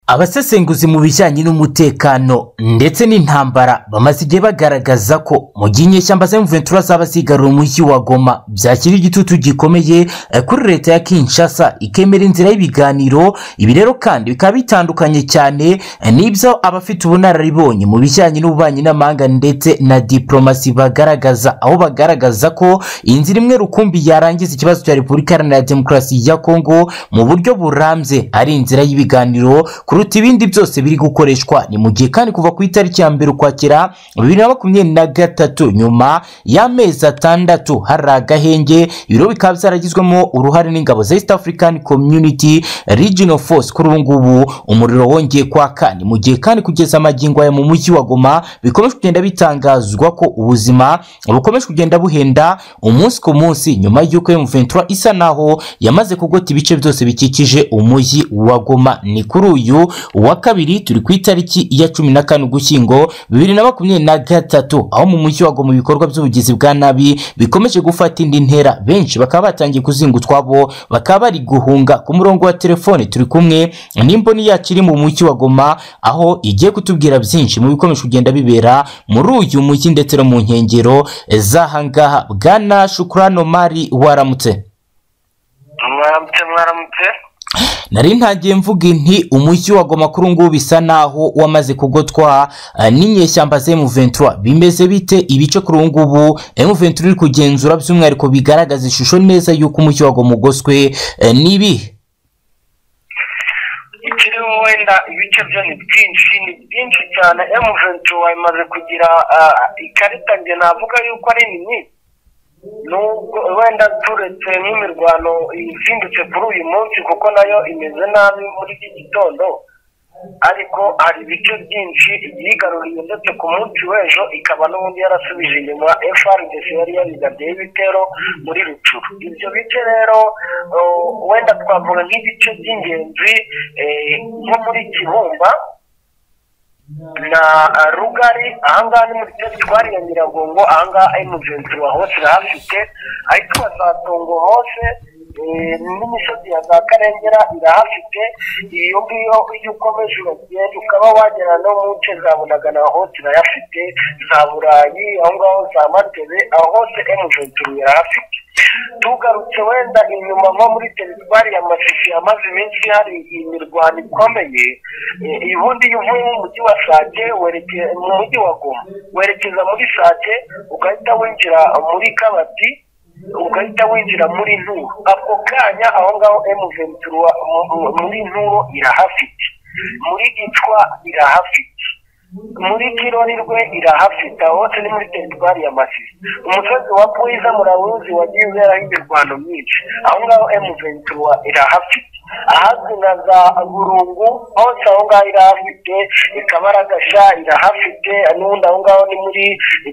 abasesenguzi mu bijyanye n'umutekano ndetse n'intambara bamaze igihe bagaragaza ko mu gihe inyeshyamba za Ventura zaba zigarura umujyi wa Goma byakira igitutu gikomeye eh, kuri leta ya Kinshasa ikemera inzira y'ibiganiro ibi rero kandi bikaba bitandukanye cyane eh, n'ibyo abafite ubunararibonye mu bijyanye n'ububanyi n'amahanga ndetse na diplomasi bagaragaza aho bagaragaza ko inzira imwe rukumbi yarangiza ikibazo cya Repubulika Iharanira Demokarasi ya Kongo mu buryo burambye ari inzira y'ibiganiro kuruta ibindi byose biri gukoreshwa ni mu gihe kandi kuva ku itariki ya mbere ukwakira bibiri na makumyabiri na gatatu nyuma y'amezi atandatu hari agahenge ibiro bikaba byaragizwemo uruhare n'ingabo za east african community regional force kuri ubu ngubu umuriro wongeye kwaka ni mu gihe kandi kugeza amagingo aya mu mujyi wa goma bikomeje kugenda bitangazwa ko ubuzima bukomeje kugenda buhenda umunsi ku munsi nyuma y'uko M23 isa naho yamaze kugota ibice byose bikikije umujyi wa goma ni kuri uyu uyu wa kabiri turi ku itariki ya cumi na kane ugushyingo bibiri na makumyabiri na gatatu aho mu mujyi wa Goma ibikorwa by'ubugizi bwa nabi bikomeje gufata indi ntera benshi bakaba batangiye kuzinga utwabo bakaba bari guhunga ku murongo wa telefone turi kumwe n'imboni yacu iri mu mujyi wa Goma aho igiye kutubwira byinshi mu bikomeje kugenda bibera muri uyu mujyi ndetse no mu nkengero z'ahangaha bwana Shukrano Mari waramutse mwaramutse mwaramutse nari ntagiye mvuga inti umujyi wa Goma kuri ngubu bisa naho wamaze kugotwa eh, n'inyeshyamba za M23 bimeze bite ibice kuri ubu ngubu M23 iri kugenzura by'umwihariko bigaragaza ishusho neza y'uko umujyi wa Goma ugoswe eh, nibi ikirimo wenda ibice byo ni byinshi ni byinshi cyane emuventi imaze kugira ah, ikarita njye navuga yuko ari nini nubwo wenda turetse nk'imirwano izindutse kuri uyu munsi kuko nayo imeze nabi muri iki gitondo ariko hari ibice byinshi yigaruriye ndetse ku munsi w'ejo ikaba n'ubundi yarasubije inyuma FRDC yari yabigabiyeho ibitero muri rucuru ibyo bice rero uh, wenda twavuga nk'ibice by'ingenzi eh, nko muri kibumba na rugari ahangaha ni muri kigali twariye nyiragongo ahangaha emujensi wa hose irahafite ahitwa bazatungo hose n'imisozi ya za karengera irahafite iyo ngiyo iyo ukomeje uragenda ukaba wagera no mu nce za bunagana hose irayafite za burayi aho ngaho za matebe aho hose emujensi irahafite tugarutse wenda inyuma nko muri teritwari ya masifi amaze iminsi hari imirwano ikomeye ubundi iyo uvuye mu mujyi wa sake mu mujyi wa goma werekeza muri sake ugahita winjira muri kabati ugahita winjira muri nturo ako kanya aho ngaho emuventura muri nturo irahafite muri gicwa irahafite muri kirori rwe irahafite hose ni muri teritwari ya masisi umusozi wa puriza murawuzi wagiye uberaho imirwano myinshi aho ngaho emuventura irahafite ahazwi nka za burungu hose aho ngaho irahafite ikabaragasha irahafite n'ubundi aho ngaho ni muri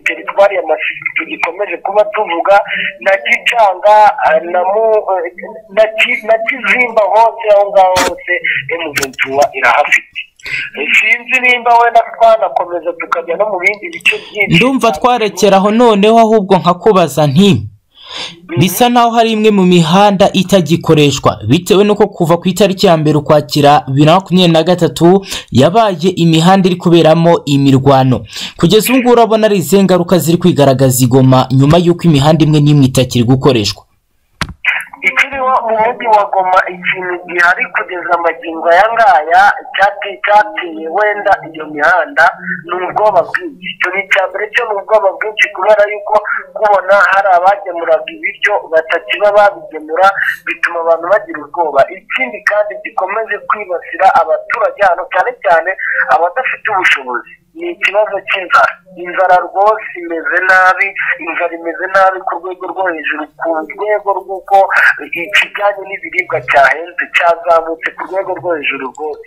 teritwari ya masisi tugikomeje kuba tuvuga na gicanga na kizimba hose aho ngaho hose emuventura irahafite sinzi nimba wenda twanakomeza tukajya no mu bindi bice byinshi ndumva twarekeraho noneho ahubwo nkakubaza nti bisa naho hari imwe mu mihanda itagikoreshwa bitewe n'uko kuva ku itariki ya mbere ukwakira bibiri na makumyabiri na gatatu yabaye imihanda iri kuberamo imirwano kugeza ubu ngubu urabona ari izihe ngaruka ziri kwigaragaza igoma nyuma y'uko imihanda imwe n'imwe itakiri gukoreshwa ikiriho mu mujyi wa goma ikintu gihari kugeza amagingo aya ngaya cyateye wenda iyo mihanda ni ubwoba bwinshi icyo ni icya mbere cyo ni ubwoba bwinshi kubera yuko kubona hari abagemuraga ibiryo batakiba babigemura bituma abantu bagira ubwoba ikindi kandi gikomeje kwibasira abaturage hano cyane cyane abadafite ubushobozi ni ikibazo cy'inzara inzara rwose imeze nabi inzara imeze nabi ku rwego rwo hejuru ku rwego rw'uko ikijyanye n'ibiribwa cyahenze cyazamutse ku rwego rwo hejuru rwose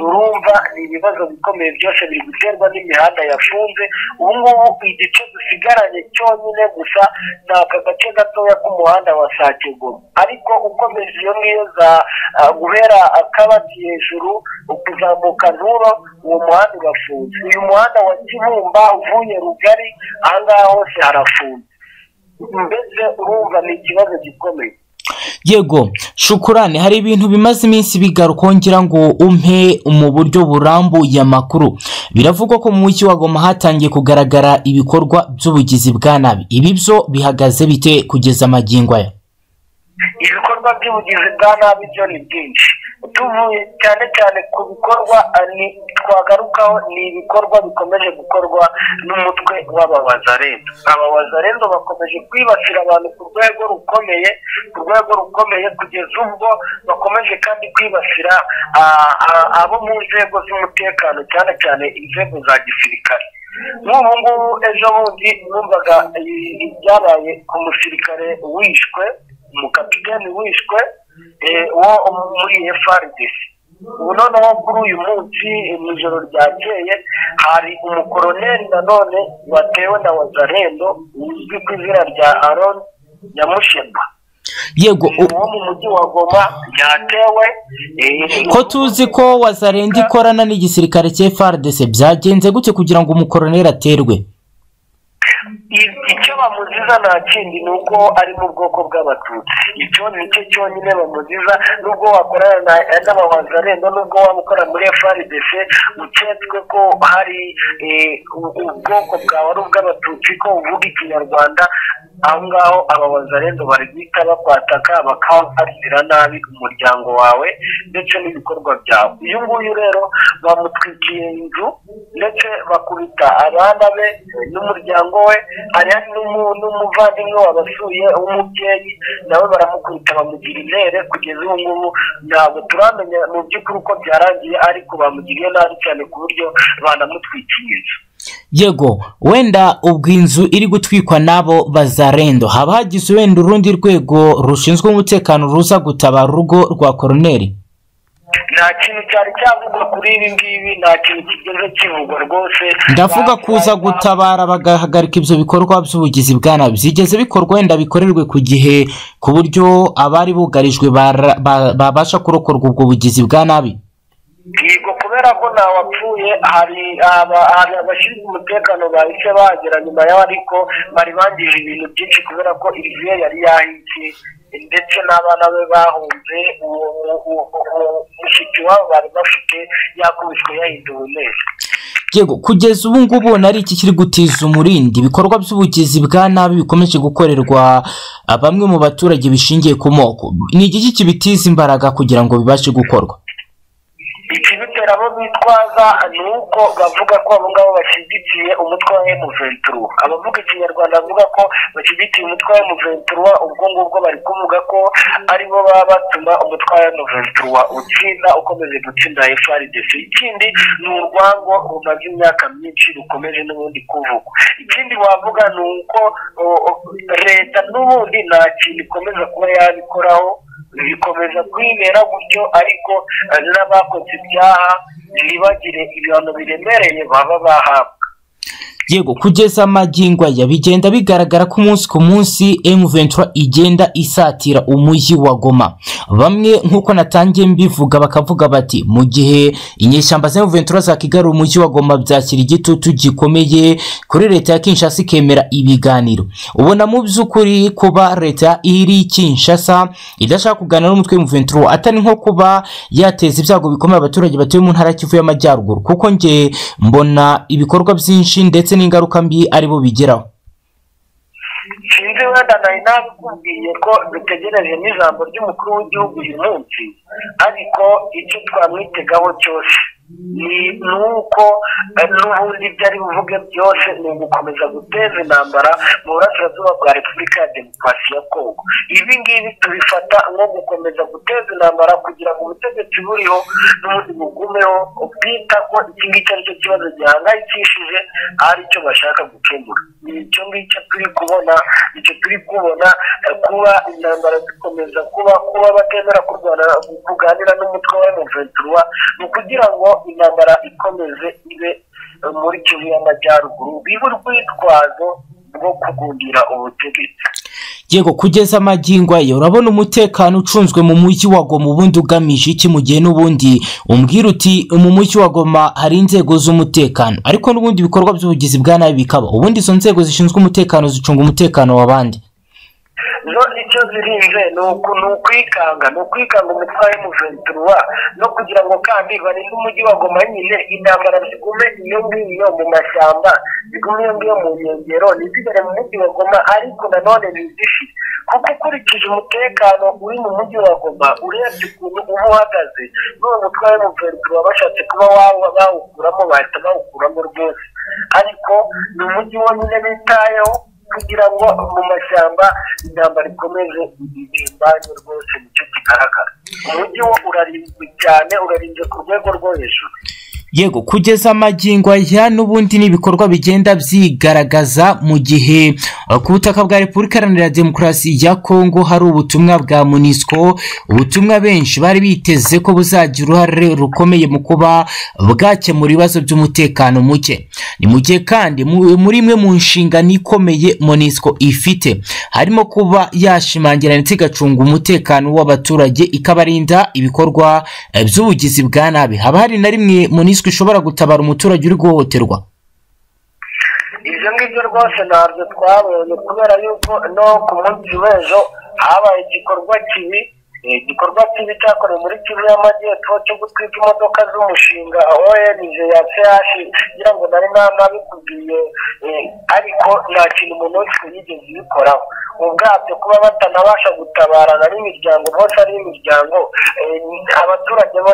urumva ni ibibazo bikomeye byose biri guterwa n'imihanda yafunze ubu ngubu igice dusigaranye cyonyine gusa ni aka gace gatoya k'umuhanda wa sakegoma ariko ukomeje iyo ngiyo za guhera akabati hejuru ukuzamuka nturo uwo muhanda urafunze uyu muhanda wa kibumba uvuye rugari ahangaha hose harafunze mbese urumva ni ikibazo gikomeye yego shukurane hari ibintu bimaze iminsi bigaruka ngira ngo umpe mu buryo burambuye amakuru biravugwa ko mu mujyi wa goma hatangiye kugaragara ibikorwa by'ubugizi bwa nabi ibi byo bihagaze bite kugeza amagingo aya ibikorwa by'ubugizi bwa nabi byo ni byinshi tuvuye cyane cyane ku bikorwa eh, ni- twagarukaho ni ibikorwa bikomeje gukorwa n'umutwe w'ababazarendo ababazarendo bakomeje kwibasira abantu ku rwego rukomeye ku rwego rukomeye kugeza ubwo bakomeje kandi kwibasira ah, ah, abo mu nzego z'umutekano cyane cyane inzego za gisirikare nk'ubu ngubu ejo bundi numvaga eh, ibyabaye ku musirikare wishwe umukapiteni wishwe eh, wo muri FRDC ubu noneho kuri uyu munsi eh, mu ijoro ryakeye hari umukoroneri nanone watewe na wazarendo uzwi ku izina rya aron nyamushema yego u- uwo mu mujyi wa goma yatewe eh, ko tuzi ko wazarenda ikorana n'igisirikare cya FRDC byagenze gute kugira ngo umukoroneri aterwe I- icyo bamuziza nta kindi ni uko ari mu bwoko bw'abatutsi icyo ni cyo cyonyine bamuziza n'ubwo wakorana na- n'ababazarendo n'ubwo waba ukora muri frdc uketswe ko hari eh, u- ubwoko bwawe ari ubw'abatutsi ko uvuga ikinyarwanda aho ngaho ababazarendo bari guhita bakwataka bakahazira nabi umuryango wawe ndetse n'ibikorwa byawe uyu nguyu rero bamutwikiye inzu ndetse bakubita abana be n'umuryango we hari n'umu- n'umuvandimwe wabasuye w'umubyeyi nawe baramukubita bamugira intere kugeza ubu ngubu ntabwo turamenya mu by'ukuri uko byarangiye ariko bamugiriye nabi cyane ku buryo banamutwikiye inzu yego wenda ubwo inzu iri gutwikwa n'abo bazarendo haba hagize wenda urundi rwego rushinzwe umutekano ruza gutabara urugo rwa koroneri nta kintu cyari cyavugwa kuri ibi ngibi nta kintu kigeze kivugwa rwose ndavuga kuza gutabara bagahagarika ibyo bikorwa by'ubugizi bwa nabi zigeze bikorwa wenda bikorerwe ku gihe ku buryo abari bugarijwe bara- ba- babasha kurokorwa ubwo bugizi bwa nabi yego kubera ko ntawapfuye hari aba- hari abashinzwe umutekano bahise bagera nyuma yaho ariko bari bangije ibintu byinshi kubera ko iriviye yari yahise ndetse n'abana be bahunze uwo uwo- uwo- uwo mushiki wabo bari bafite yakubiswe yahinduwe neza yego kugeza ubu ngubu ubona ari iki kiri gutiza umurindi ibikorwa by'ubugizi bwa nabi bikomeje gukorerwa ah, bamwe mu baturage bishingiye ku moko ni igiki kibitiza imbaraga kugira ngo bibashe gukorwa ikibitera abo bitwaza ni uko bavuga ko abo ngabo bashyigikiye umutwe wa M23 abavuga ikinyarwanda bavuga ko bashyigikiye umutwe wa M23 ubwo ngubwo bari kuvuga ko aribo baba batuma umutwe wa M23 utsinda ukomeze gutsinda FRDC ikindi ni urwango rumaze imyaka myinshi rukomeje n'ubundi kuvugwa ikindi wavuga ni uko o, o, leta n'ubundi nta kintu ikomeza kuba yabikoraho bikomeza kwibera gutyo ariko eh, n'abakoze ibyaha ntibagire ibihano biremereye baba bahabwa yego kugeza amagingo aya bigenda bigaragara ko umunsi ku munsi M23 igenda isatira umujyi wa Goma bamwe nk'uko natangiye mbivuga bakavuga bati mu gihe inyeshyamba za M23 zakigarura umujyi wa Goma byakira igitutu gikomeye kuri leta ya Kinshasa ikemera ibiganiro ubona mu by'ukuri kuba leta iri Kinshasa idashaka kuganira n'umutwe M23 atari nko kuba yateza ibyago bikomeye abaturage batuye mu ntara ya Kivu y'Amajyaruguru kuko nge mbona ibikorwa byinshi ndetse n'ingaruka mbi aribo bigeraho sinzi wenda nari nabikubwiye ko dutegereje n'ijambo ry'umukuru w'igihugu uyu munsi ariko icyo twamwitegaho cyose ni ni uko eh, n'ubundi ibyo ari buvuge byose ni ugukomeza guteza intambara mu burasirazuba bwa repubulika ya demokarasi ya kongo ibi ngibi tubifata nko gukomeza guteza intambara kugira ngo ubutegetsi buriho n'ubundi bugumeho bwita ko iki ngiki ari cyo kibazo gihangayikishije ari cyo bashaka gukemura ni icyo ngicyo turi kubona icyo turi kubona eh, kuba intambara zikomeza kuba kuba batemera kurwana kuganira n'umutwe wa emuventura ni ukugira ngo intambara ikomeze ibe eh, muri kivu y'amajyaruguru bibe urwitwazo rwo kugundira ubutegetsi yego kugeza amagingo aya urabona umutekano ucunzwe mu mujyi wa Goma ubundi ugamije iki mu gihe n'ubundi umbwira uti mu mujyi wa Goma hari inzego z'umutekano ariko n'ubundi ibikorwa by'ubugizi bwa nabi bikaba ubundi izo nzego zishinzwe umutekano zicunga umutekano w'abandi zo icyo zirinze ni uku ni ukwikanga ni ukwikanga umutware muventura no kugira ngo kandi barinde umujyi wa goma nyine intambara zigume iyo ngiyo mu mashyamba zigume iyo ngiyo mu nkengero ntizigere mu mujyi wa goma ariko nanone ntizishi kuko ukurikije umutekano uri mu mujyi wa goma urebye ukuntu uba uhagaze n'uwo mutware muventura bashatse kuba bawukuramo bahita bawukuramo rwose ariko ni umujyi wonyine bitayeho kugira ngo mu mashyamba intambara ikomeze ibimbanye rwose nicyo kigaragara umujyi wo urarinzwe cyane urarinzwe ku rwego rwo hejuru yego kugeza amagingo aya n'ubundi n'ibikorwa bigenda byigaragaza mu gihe ku butaka bwa repubulika iharanira demokarasi ya kongo hari ubutumwa bwa munisiko ubutumwa benshi bari biteze ko buzagira uruhare rukomeye mu kuba bwakemura ibibazo by'umutekano muke ni mu gihe kandi muri imwe mu nshingano ikomeye munisiko ifite harimo kuba yashimangira ndetse igacunga umutekano w'abaturage ikabarinda ibikorwa by'ubugizi bwa nabi haba hari na rimwe munisiko ishobora gutabara umuturage uri guhohoterwa ibyo ngibyo rwose ntabyo twabonye kubera yuko no ku munsi w'ejo habaye igikorwa kibi igikorwa kibi cyakorewe muri kivu y'amajyepfo cyo gutwika imodoka z'umushinga onj ya feyashi ngira ngo nari nabikubwiye ariko nta kintu umuntu wese yigeze ubikoraho ubwabyo kuba batanabasha gutabarana n'imiryango bose ari imiryango abaturage bo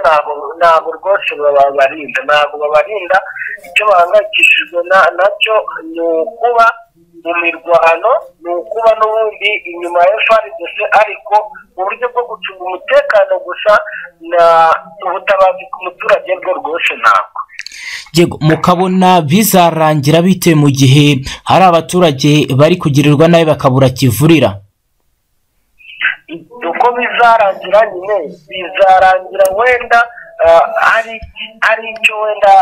ntabwo rwose babarinda ntabwo babarinda icyo bahangayikishijwe nacyo ni ukuba mu mirwano ni ukuba n'ubundi inyuma ya frdc ariko uburyo bwo gucunga umutekano gusa na ubutabazi ku muturage bwo rwose ntabwo yego mukabona bizarangira bitewe mu gihe hari abaturage bari kugirirwa nabi bakabura kivurira uko bizarangira nyine bizarangira wenda hari icyo wenda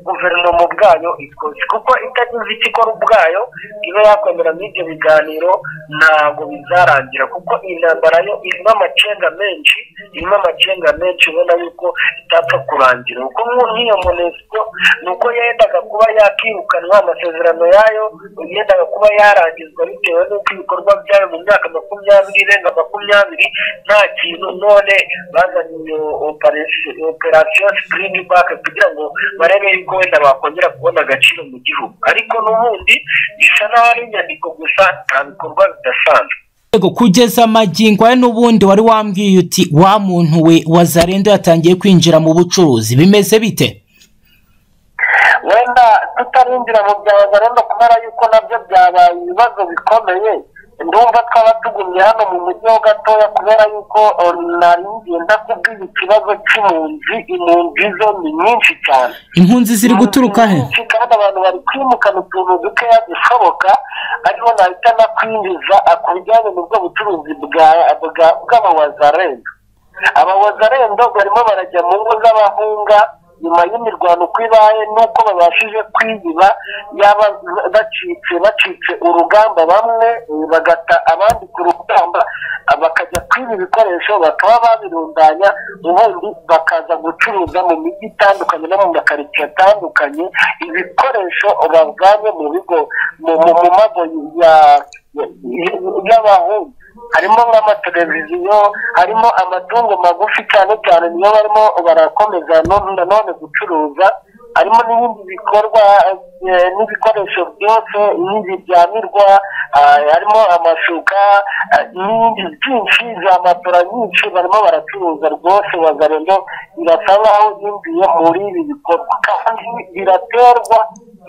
guverinoma ubwayo ikoze kuko itagize icyo ikora ubwayo iba yakomera ibyo biganiro ntabwo bizarangira kuko iyi ntambara yo irimo amacenga menshi irimo amacenga menshi ubona yuko itapfa kurangira kuko nk'iyo munesiko ni uko yendaga kuba yakirukanwa amasezerano yayo yendaga kuba yarangizwa bitewe n'uko ibikorwa byayo mu myaka makumyabiri irenga makumyabiri nta kintu none bazanye operasi operasiyo sikirini bake kugira ngo barebe yuko wenda bakongera kubona agaciro mu gihugu ariko n'ubundi bisa n'aho ari inyandiko gusa nta bikorwa bidasanzwe yego kugeza amagingo aya n'ubundi wari wambwiye uti wa muntu we wazarendo yatangiye kwinjira mu bucuruzi bimeze bite wenda tutarinjira mu bya wazarendo kubera yuko nabyo byabaye ibibazo bikomeye ndumva twaba tugumye hano mu mujyi ho gatoya kubera yuko nari ngiye ndakubwira ikibazo cy'impunzi impunzi zo ni nyinshi cyane impunzi ziri guturuka he nyinshi kandi abantu bari kwimukana utuntu dukeya dushoboka ariho nahita nakwinjiza ku bijyanye n'ubwo bucuruzi bw'abawazarendo abawazarendo barimo barajya mu ngo z'abahunga nyuma y'imirwano uko ibaye nuko babashije kwiyiba yaba bacitse bacitse urugamba bamwe bagata abandi ku rugamba bakajya kwiba ibikoresho bakaba babirundanya ubundi bakaza gucuruza mu mijyi itandukanye no mu makaritsiye atandukanye ibikoresho bavanye mu bigo mu mago y'abahungu harimo nk'amateleviziyo harimo amatungo magufi cyane cyane niyo barimo barakomeza nanone gucuruza harimo n'ibindi bikorwa n'ibikoresho byose n'ibiryamirwa harimo amashuka n'ibindi byinshi za matora nyinshi barimo baracuruza rwose wazarendo birasa nkaho yinjiye muri ibi bikorwa kandi biraterwa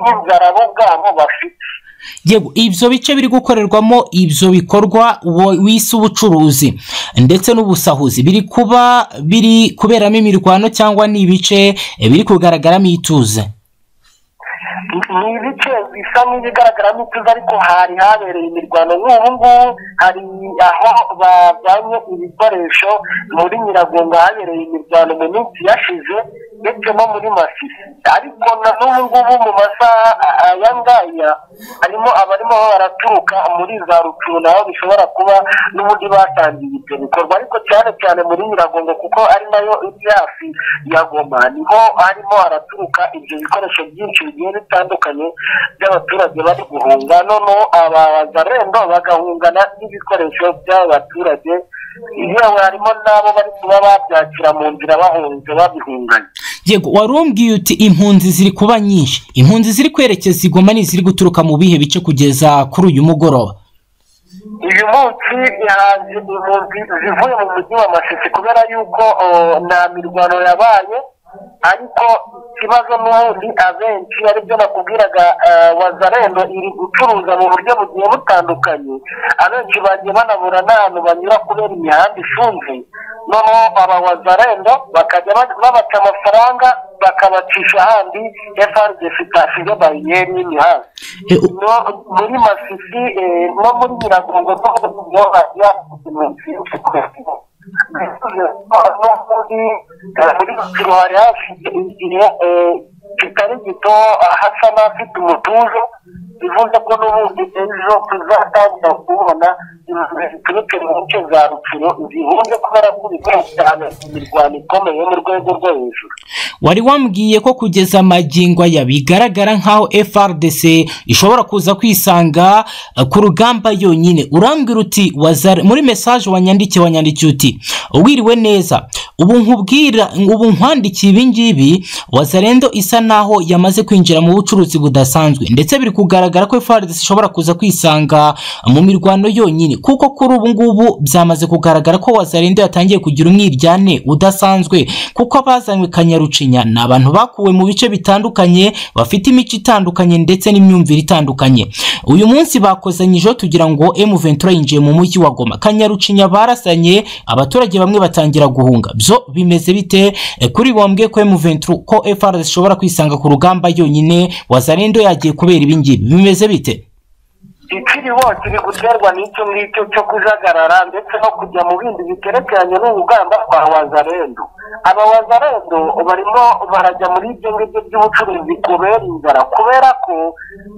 n'inzara bo bwabo bafite yego ibyo bice biri gukorerwamo ibyo bikorwa wise ubucuruzi ndetse n'ubusahuzi biri kuba biri kuberamo imirwano cyangwa ni ibice biri kugaragaramo ituze ni ibice bisa n'ibigaragaramo ituze ariko hari habereye imirwano nk'ubu ngubu hari aho bajyanye ibikoresho muri nyiragongo habereye imirwano mu minsi yashize ndetse no muri masisi ariko na n'ubu ngubu mu masaha ah, aya ngaya harimo abarimo baraturuka muri za rucuru naho bishobora kuba n'ubundi batangiye ibyo bikorwa ariko cyane cyane muri nyiragongo kuko ari nayo iri hafi ya goma niho harimo haraturuka ibyo bikoresho byinshi bigiye bitandukanye by'abaturage bari guhunga noneho abazarendo bagahungana n'ibikoresho by'aba baturage yewe harimo n'abo bari kuba babyakira mu nzira bahunze babihunganye yego wari umbwiye uti impunzi ziri kuba nyinshi impunzi ziri kwerekeza igoma ni iziri guturuka mu bihe bice kugeza kuri uyu mugoroba uyu munsi yahanze impunzi zivuye mu mujyi wa masisi kubera yuko o, nta mirwano yabaye ariko ikibazo n'ubundi abenshi aribyo nakubwiraga eh, wazarendo iri gucuruza mu buryo bugiye butandukanye abenshi bagiye banabura n'ahantu banyura kubera imihanda ifunze noneho aba wazarendo bakajya ba- babaca amafaranga bakabacisha ahandi frdc itasize bariyeri y'imihanda E, u- no muri masisi eh, no muri nyiragongo no hajya no muri muri masiro hari hafite igihe eh, kitari gito hasa n'afite umutuzo bivuze ko n'ubundi ejo tuzatangira kubona inzu ziturutse mu nce za rukiro zihunze kubera ko ibikorwa cyane imirwano ikomeye mu rwego rwo hejuru wari wambwiye ko kugeza amagingo aya bigaragara nk'aho frdc ishobora kuza kwisanga eh, ku rugamba yonyine urambwira uti wazare muri mesaje wanyandikiye wanyandikiye uti wiriwe neza ubu nkubwira ubu nkwandikiye ibi ngibi wazarendo isa naho yamaze kwinjira mu bucuruzi budasanzwe ndetse biri kugaragara ko frdc ishobora kuza kwisanga mu mirwano yonyine kuko kuri ubu ngubu byamaze kugaragara ko wazarendo yatangiye kugira umwiryane udasanzwe kuko abazanywe kanyarucinya ni abantu bakuwe mu bice bitandukanye bafite imico itandukanye ndetse n'imyumvire itandukanye uyu munsi bakozanyijeho tugira ngo M Ventura yinjiye mu mujyi wa Goma kanyarucinya barasanye abaturage bamwe batangira guhunga byo bimeze bite Eh, kuri bombwe ko M Ventura ko FRS ishobora kwisanga ku rugamba yonyine wazarendo yagiye kubera ibingibi bimeze bite ikiri hose iri guterwa n'icyo ngicyo cyo kujagarara ndetse no kujya mu bindi bikerekeranye n'urugamba rwa wazarendo aba wazarendo barimo barajya muri ibyo ngibyo by'ubucuruzi kubera inzara kubera ko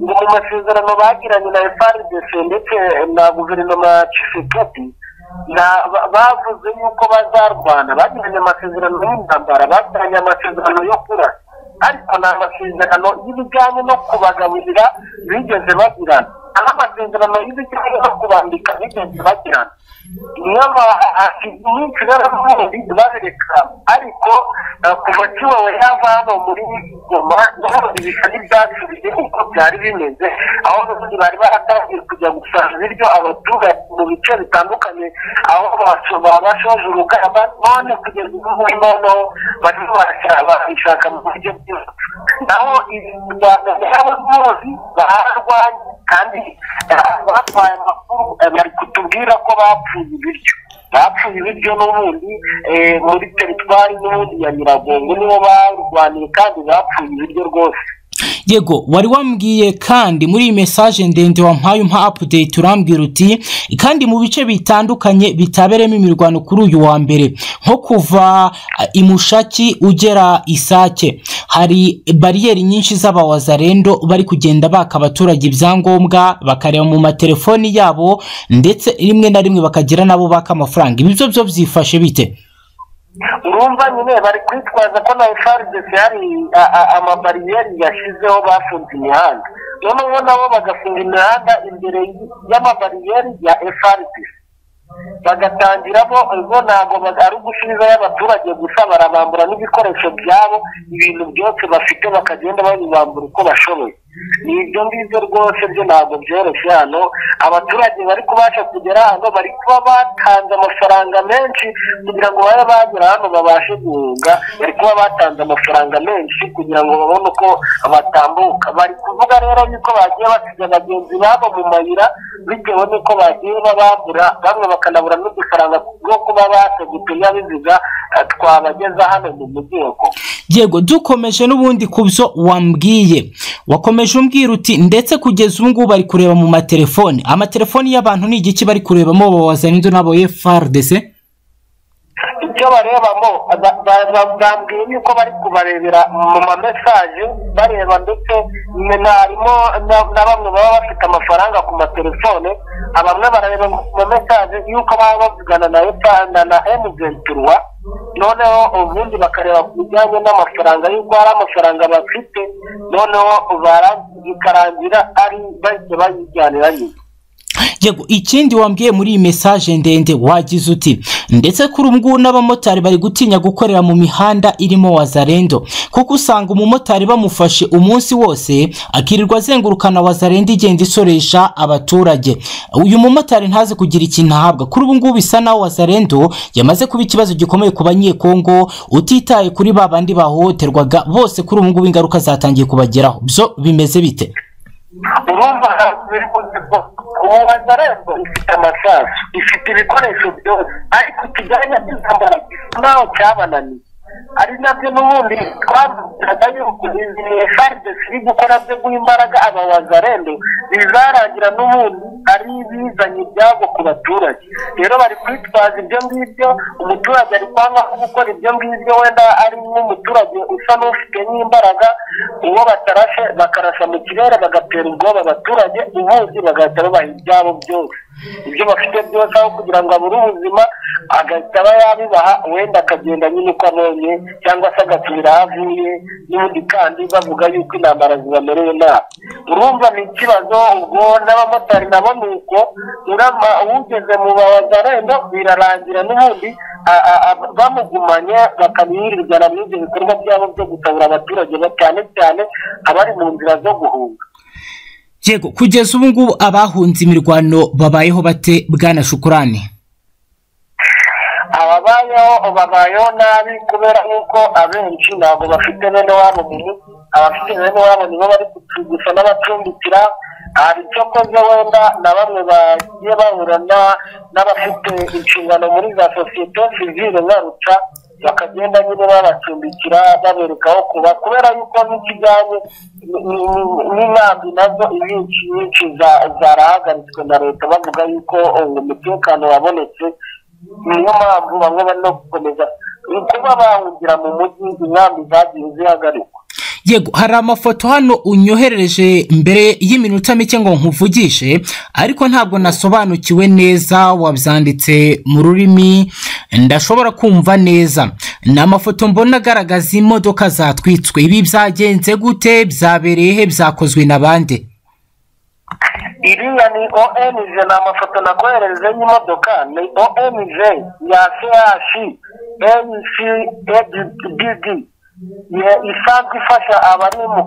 ngo mu masezerano bagiranye na frdc ndetse na guverinoma ya tshisekedi na- ba- bavuze yuko bazarwana bagiranye amasezerano y'intambara bagiranye amasezerano yo kurasa ariko ni amasezerano y'ibijyanye no kubagaburira bigeze bagirana ari amasezerano y'ibijyanye no kubambika bigeze bagirana niyo nyinshi rero n'ubundi barereka ariko eh, kuva kiwawe yava hano muri goma ndabona ibisa n'ibyasubiye uko byari bimeze aho n'ubundi bari baratangiye kujya gusanga ibiryo abaturage mu bice bitandukanye aho baso- babashoje urugamba none kugeza ubu ngubu noneho barimo barashaka barishaka mu buryo bwose naho ibiganza by'abamuzi bararwanye kandi eh, batwaye amakuru eh, bari kutubwira ko bapfuye ibiryo bapfuye ibiryo n'ubundi eh, muri teritwari n'ubundi ya nyiragongo nibo barwaniye kandi bapfuye ibiryo rwose yego wari wambwiye kandi muri iyi mesaje ndende wampaye umpa apudeyiti urambwira uti kandi mu bice bitandukanye bitaberemo imirwano kuri uyu wa mbere nko kuva eh, imushaki ugera isake hari bariyeri nyinshi z'abawazarendo bari kugenda baka abaturage ibyangombwa bakareba mu matelefoni yabo ndetse rimwe na rimwe bakagira nabo baka amafaranga ibi byo byo byifashe bite urumva nyine bari kwitwaza ko na frdc hari a- a- amabariyeri yashyizeho bafunze imihanda noneho nabo bagafunga imihanda imbere y'amabariyeri ya frdc bagatangiramo ubwo ntabwo ba- ari ugusubizayo abaturage gusa barabambura n'ibikoresho byabo ibintu byose bafite bakagenda babibambura uko bashoboye ni ibyo ngibyo rwose byo ntabwo byoroshye hano abaturage bari kubasha kugera hano bari kuba batanze amafaranga menshi kugira ngo babe bagera hano babashe guhunga bari kuba batanze amafaranga menshi kugira ngo babone uko batambuka bari kuvuga rero yuko bagiye basiga bagenzi babo mu mayira bitewe n'uko bagiye babambura bamwe bakanabura n'udufaranga two kuba batega utunyabiziga eh, twabageza hano mu mujyi wa Goma. yego dukomeje n'ubundi ku byo wambwiye wakomeje umbwira uti ndetse kugeza ubu ngubu bari kureba mu matelefoni amatelefoni y'abantu ni igiki bari kurebamo babazanira n'abo frdc icyo ibyo barebamo bambwiye yuko bari kubarebera mu mamesaje bareba ndetse harimo na bamwe baba bafite amafaranga ku matelefone bamwe barareba mu mamesaje yuko baba bavugana na epana na emuzenturuwa noneho ubundi bakareba ku bijyanye n'amafaranga y'uko hari amafaranga bafite noneho bikarangira ari bahise bayijyanira nyine yego ikindi wambwiye muri iyi mesaje ndende wagize uti ndetse kuri ubu ngubu n'abamotari bari gutinya gukorera mu mihanda irimo wazarendo kuko usanga umumotari bamufashe umunsi wose akirirwa azengurukana wazarendo igenda isoresha abaturage uyu mumotari ntazi kugira ikintu ahabwa kuri ubu ngubu bisa naho wazarendo yamaze kuba ikibazo gikomeye ku banyekongo utitaye kuri ba bandi bahohoterwaga bose kuri ubu ngubu ingaruka zatangiye kubageraho byo bimeze bite urumva biri kuziko ubu bazarembo ifite amasasu ifite ibikoresho byose ariko ikijyanye n'intambara ntaho cyabananiye ari nabyo n'ubundi twabwiraga yuko izi faride ziri gukora byo guha imbaraga aba wazarende bizarangira n'ubundi ari ibizanye ibyago ku baturage rero bari kwitwaza ibyo ngibyo umuturage ari kwanga gukora ibyo ngibyo wenda ari nk'umuturage usa n'ufite nk'imbaraga uwo batarashe bakarasa mu kirere bagatera ubwoba abaturage ubundi bagahita babaha ibyabo byose ibyo bafite byose aho kugira ngo abure ubuzima agahita aba yabibaha wenda akagenda nyine uko abonye cyangwa se agasubira aho avuye n'ubundi kandi bavuga yuko intambara zibamerewe nabi urumva ni ikibazo ubwo n'abamotari nabo ni uko ugeze mu bazarenda birarangira n'ubundi bamugumanye bakamwirirwana muri ibyo bikorwa byabo byo gutabura abaturage cyane cyane abari mu nzira zo guhunga yego kugeza ubu ngubu abahunze imirwano babayeho bate bwana shukurani ababayeho babayeho nabi kubera yuko abenshi ntabwo bafite bene wabo mu mujyi abafite bene wabo nibo bari gusa n'abacumbikira hari icyo koze wenda na bamwe bagiye bahura n'abafite inshingano muri za sosiyete sivire ngarutsa bakagenda nyine babacumbikira babereka aho kuba kubera yuko n'ikijyanye n'inkambi nazo inyinshi nyinshi zarahagaritswe na leta bavuga yuko umutekano wabonetse niyo mpamvu bamwe bari no gukomeza kuba bahungira mu mujyi inkambi zagiye zihagarikwa yego hari amafoto hano unyoherereje mbere y'iminota mike ngo nkuvugishe ariko ntabwo nasobanukiwe neza wabyanditse mu rurimi ndashobora kumva neza ni amafoto mbona agaragaza imodoka zatwitswe ibi byagenze gute byabereye he byakozwe na bande iriya ni oenije ni amafoto nakoherereje y'imodoka ni oenije ya sehashi enisi edidi isanzwe ifasha abari mu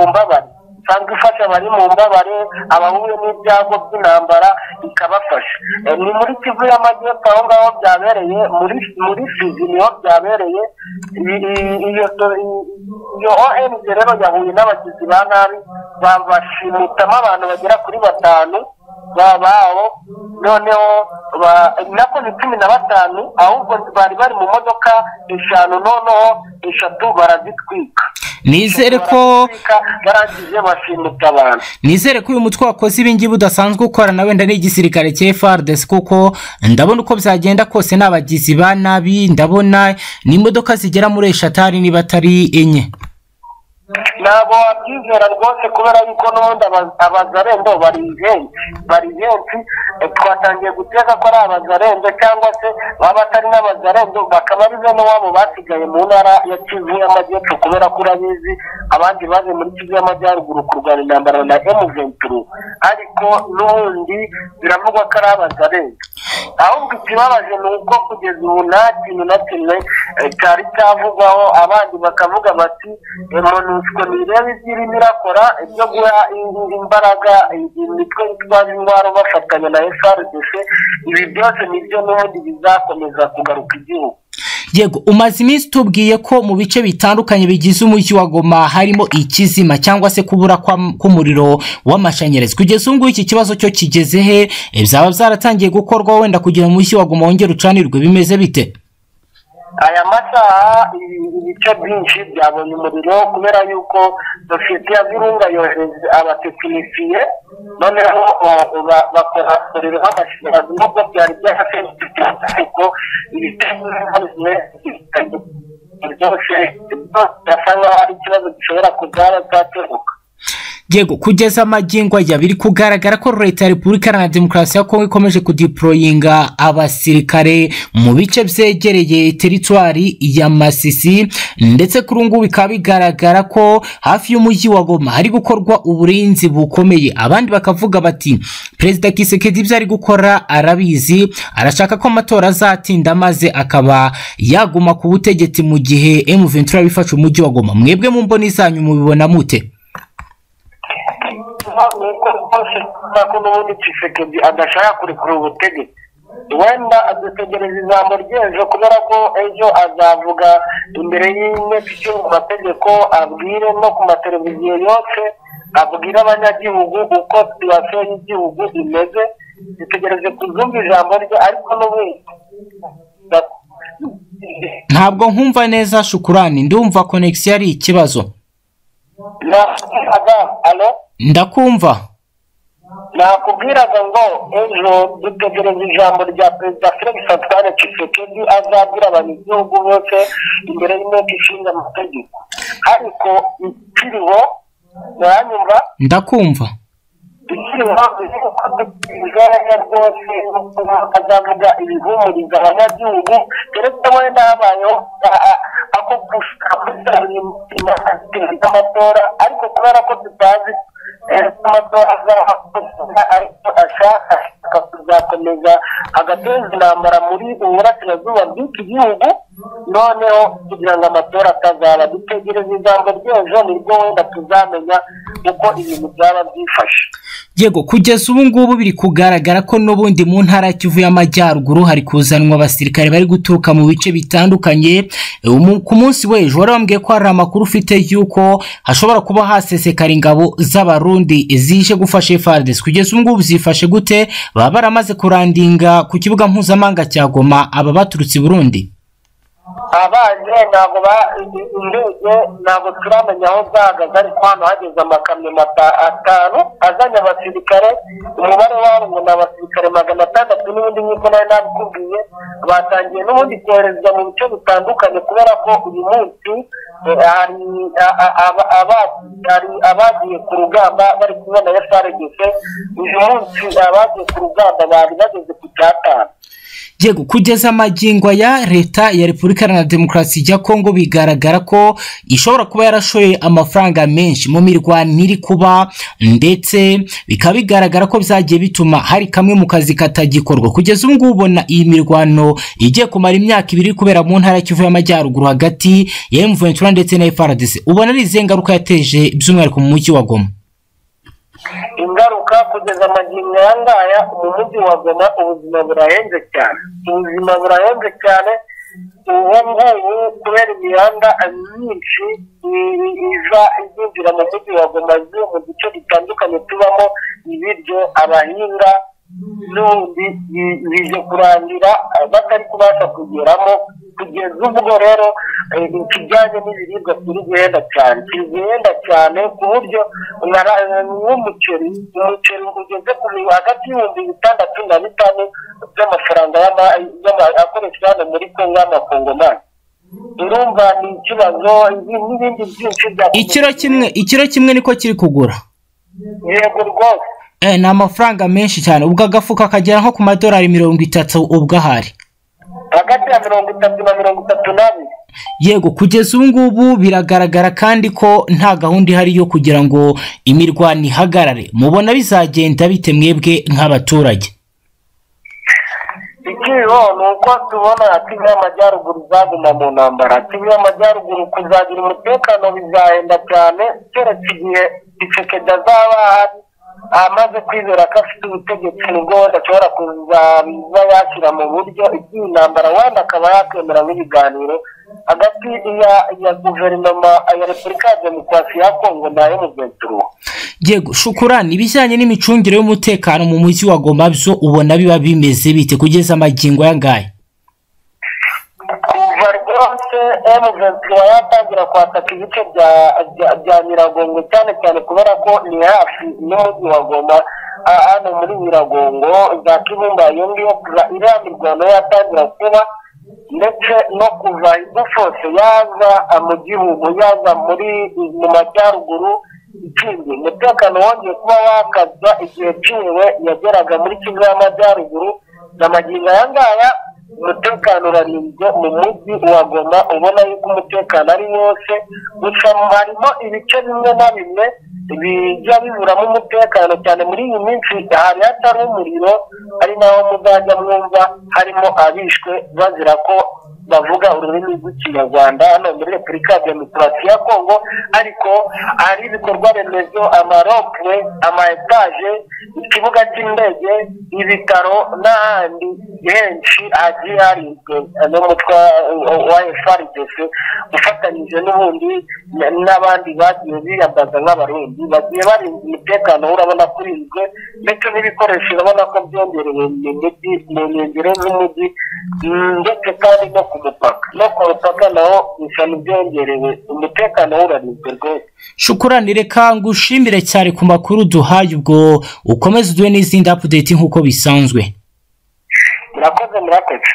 mbabare isanzwe ifasha abari mu mbabare abahuye n'ibyago by'intambara ikabafasha ni muri kivu y'amajyepfo aho ngaho byabereye muri fizi niho byabereye iyo ong rero yahuye n'abagizi ba nabi babashimutamo abantu bagera kuri batanu bababo noneho nako ni cumi na batanu ahubwo bari bari mu modoka eshanu noneho eshatu barazitwika nizere ko barangije bashimuta abantu nizere ko uyu mutwe wakoze ibingibi udasanzwe ukora na wenda n'igisirikare cya frdc kuko ndabona uko byagenda kose n'abagizi ba nabi ndabona n'imodoka zigera muri eshatu niba atari enye ntabwo wabyizera rwose kubera yuko n'ubundi abazarendo bari benshi bari benshi twatangiye guteza ko ari abazarendo cyangwa se baba batari n'abazarendo bakaba ari bene wabo basigaye mu ntara ya kivu y'amajyepfo kubera ko urabizi abandi baje muri kivu y'amajyaruguru kurwanya intambara na emuventuru ariko n'ubundi biravugwa ko ari abazarendo ahubwo ikibabaje ni uko kugeza ubu nta kintu na kimwe cyari cyavugwaho abandi bakavuga bati monusco ntirebe iby'irimo irakora ibyo guha imbaraga imitwe itwaje intwaro bafatanya na frdc ibi byose nibyo n'ubundi bizakomeza kugaruka igihugu yego umaze iminsi tubwiye ko mu bice bitandukanye bigize umujyi wa goma harimo ikizima cyangwa se kubura k'umuriro w'amashanyarazi kugeza ubu ngubu iki kibazo cyo kigeze he byaba byaratangiye gukorwa wenda kugira ngo umujyi wa goma wongere ucanirwe bimeze bite aya masaha ibice byinshi byabonye umuriro kubera yuko sosiyete ya virunga yohereza abatekinisiye noneho bakora umuriro w'amashanyarazi nubwo byari byarasenzwe ariko ibitego byose birasa nkaho ari ikibazo gishobora kuzaba cyakemuka yego kugeza amagingo aya biri kugaragara ko leta ya repubulika iharanira demokarasi ya kongo ikomeje kudiporoyinga abasirikare mu bice byegereye teritwari ya masisi ndetse kuri ubu ngubu bikaba bigaragara ko hafi y'umujyi wa goma hari gukorwa uburinzi bukomeye abandi bakavuga bati perezida kisekedi ibyo ari gukora arabizi arashaka ko amatora azatinda maze akaba yaguma ku butegetsi mu gihe emu ventura bifashe umujyi wa goma mwebwe mu mboni zanyu mubibona mute nuko rwose kuvuga ko n'ubundi kisekedi adashaka kurekura ubutegetsi wenda adutegereza ijambo ry'ejo kubera ko ejo azavuga imbere y'inteko ishinga amategeko abwire no ku mateleviziyo yose abwire abanyagihugu uko situwasiyo y'igihugu imeze dutegereze kuzumva ijambo rye ariko n'ubundi ntabwo nkumva neza shukurani ndumva konegisiyo ari ikibazo na alo ndakumva nakubwiraga ngo ejo dutegereza ijambo rya perezida felix antoine kisekedi azabwira abanyagihugu bose imbere y'inteko ishinga amategeko ariko ikiriho muranyumva ndakumva ikiriho igaragara rwose azavuga ibihumuriza abanyagihugu keretse wenda habayeho ako gushaka amatora ariko kubera ko tutazi ashaka kuzakomeza agateza intambara muri uburasirazuba bw'iki gihugu noneho kugira ngo amatora atazaba dutegereza ijambo ry'ejo nibwo wenda tuzamenya uko ibintu byaba byifashe yego kugeza ubu ngubu biri kugaragara ko n'ubundi mu ntara kivu y'amajyaruguru hari kuzanwa abasirikare bari guturuka mu bice bitandukanye Umu- ku munsi w'ejo wari wambwiye ko hari amakuru ufite y'uko hashobora kuba hasesekara ingabo z'abarundi zije gufasha fardesi kugeza ubu ngubu zifashe gute baba baramaze kurandinga ku kibuga mpuzamahanga cya goma aba baturutse i burundi abaje ntabwo ba- indege ntabwo turamenya aho zahagaze ariko hano hageze amakamyo mata- atanu azanye abasirikare umubare wabo ngo ni abasirikare magana atandatu n'ubundi nk'uko nari nabikubwiye batangiye n'ubundi koherezwa mu bice bitandukanye kubera ko uyu munsi eh, hari a- a- aba- aba- hari abagiye ku rugamba bari kumwe na frdc uyu munsi abagiye ku rugamba bari bageze ku cyatanu yego kugeza amagingo ya leta ya repubulika iharanira demokarasi ya kongo bigaragara ko ishobora kuba yarashoye amafaranga menshi mu mirwanire iri kuba ndetse bikaba bigaragara ko byagiye bituma hari kamwe mu kazi katagikorwa kugeza ubu ngubu ubona iyi mirwano igiye kumara imyaka ibiri iri kubera mu ntara kivu y'amajyaruguru hagati ya emuventura ndetse na frdc ubona ari izihe ngaruka yateje by'umwihariko mu mujyi wa goma ingaruka kugeza amagingo aya ngaya mu mujyi wa goma ubuzima burahenze cyane ubuzima burahenze cyane ubu ngubu kubera imihanda myinshi i- iza izinjira mu mujyi wa goma ivuye mu duce dutandukanye tubamo ibiryo abahinga n'ubundi bi- bije kurangira eh, batari kubasha kugeramo kugeza ubwo rero eh, ikijyanye n'ibiribwa kiri guhenda cyane kiri guhenda cyane ku buryo nara- nk'umuceri umuceri ugeze ku bi- hagati y'ibihumbi bitandatu na bitanu by'amafaranga y'ama- y'ama- akoreshwa hano muri kongo y'amakongomani urumva ni ikibazo ibi- n'ibindi byinshi bya ikiro kimwe ikiro kimwe niko kiri kugura yego rwose Eh, ni amafaranga menshi cyane ubwo agafuka kagera nko ku madolari mirongo itatu ubwo ahari hagati ya mirongo itatu na mirongo itatu n'abiri yego kugeza ubu ngubu biragaragara kandi ko nta gahunda ihari yo kugira ngo imirwano ihagarare mubona bizagenda bite mwebwe nk'abaturage ikiriho ni uko tubona timu y'amajyaruguru izaguma mu ntambara timu y'amajyaruguru kuzagira umutekano bizahenda cyane keretse igihe isekedi azaba ahari amaze kwizera ko afite ubutegetsi nibwo wenda ashobora kuzabiza yashyira mu buryo igihe intambara wenda akaba yakwemera nk'ibiganiro hagati ya ya guverinoma ya repubulika ya demokarasi ya kongo na emuventuro yego shukurani ibijyanye n'imicungire y'umutekano mu mujyi wa goma byo ubona biba bimeze bite kugeza amagingo ayangaya kuva rwo yose emuventura yatangira kwataka ibice bya bya- bya nyiragongo cyane cyane kubera ko ni hafi n'umujyi wa goma ah, hano muri nyiragongo za kibumba iyo ngiyo kuva iriya mirwano yatangira kuba ndetse no kuva idufose yaza ah, mu gihugu yaza muri mu majyaruguru ikindi umutekano wongeye kuba wakazwa igihe ciwe yageraga muri kivu y'amajyaruguru na magingo aya ngaya umutekano urarinzwe mu mujyi wa goma ubona yuko umutekano ari wose gusa harimo ibice bimwe na bimwe bijya biburamo umutekano cyane muri iyi minsi ahantu hatari umuriro ari naho muzajya mwumva harimo abishwe bazira ko bavuga ururimi rw'ikinyarwanda hano muri repubulika ya demokarasi ya kongo ariko hari ibikorwa remezo amaropwe ama etaje ikibuga cy'indege ibitaro n'ahandi henshi hagiye harinzwe n'umutwe wa frdc ufatanyije n'ubundi n- n'abandi bagiye biyambaza nk'abarundi bagiye barinda umutekano urabona ko urinzwe ndetse n'ibikoresho urabona ko byongerewe mu mujyi mu nkengero z'umujyi mm, ndetse kandi no ku mupaka no ku mupaka naho bisa n'ibyongerewe umutekano urarinzwe rwose shukurani reka ngushimire cyane ku makuru duhaye ubwo ukomeze uduhe n'izindi apudeti nk'uko bisanzwe murakoze murakoze